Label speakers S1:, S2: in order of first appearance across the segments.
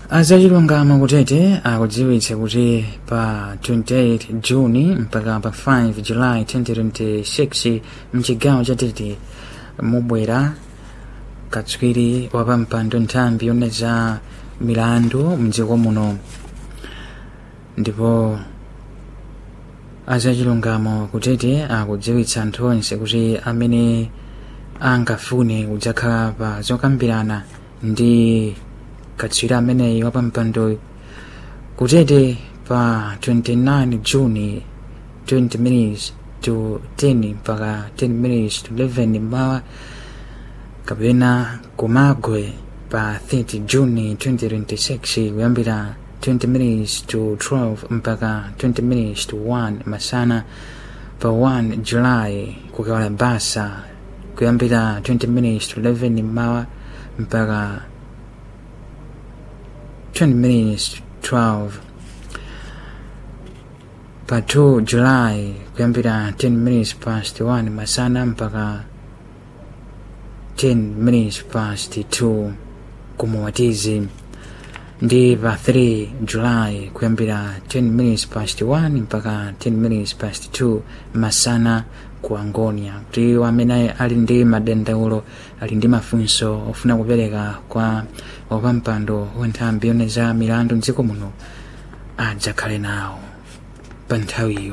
S1: azachilungamo kutete akudziwitsa kuti pa 28 juni mpaka pa 5 july 2026 mchigawo cha tete mubwera katswiri wapampando nthambi yone za milandu mdziko muno ndipo azachilungamo kutete akudziwitsa anthu onse kuti amene angafune kudzakhala pa zokambirana ndi katswiri ameneyi wapampando kutete pa 29 juni 20 minutes to 10 mpaka 10 minutes to 11 mmawa kapena kumagwe pa 30 juni 2026 kuyambira 20 minutes to 12 mpaka 20 minutes to 1 masana pa 1 july kukawala basa kuyambira 20 minutes to 11 mmawa mpaka 20 minutes to 12 pa 2 july kuyambira 10 minutes past 1 masana mpaka 10 minutes past 2 kumuwatizi ndi pa 3 july kuyambira 10 minutes past 1 mpaka 10 minutes past 2 masana ku angonia kuti amene ali ndi madandaulo ali ndi mafunso ofuna kupereka kwa wapampando wanthambi yone za milandu mdziko muno adzakhale nawo pa nthawiyo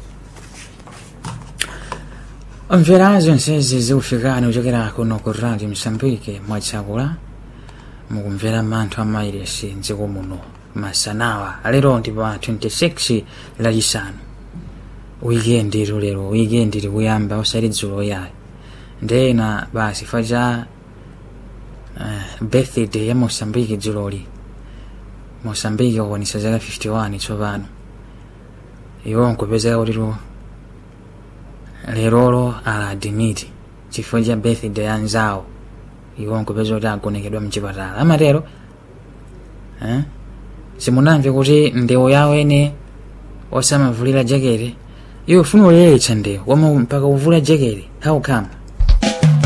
S1: omvera zonsezi zikufikani kuchokera kuno ku radio msambike mwachakula mukumvera manthu amairesi mdziko muno masanawa lero ndi pa 26 lachisanu wikendi ilo lero wikendi likuyamba osati dzulo yayo ndena basi fa cha uh, birthday ya mosambiki dzuloli mosambiki wakwanisa zaka 51 tsopano iwo nkupezeka kutiro lerolo aladimiti chifukwa cha birthday ya nzawo iwo nkupeza kuti agonekedwa mchipatala amatero eh? simunamve kuti ndewo yawo ene osamavulira jakete iwe ufuna uleletsa ndewo wama mpaka uvula jakete how come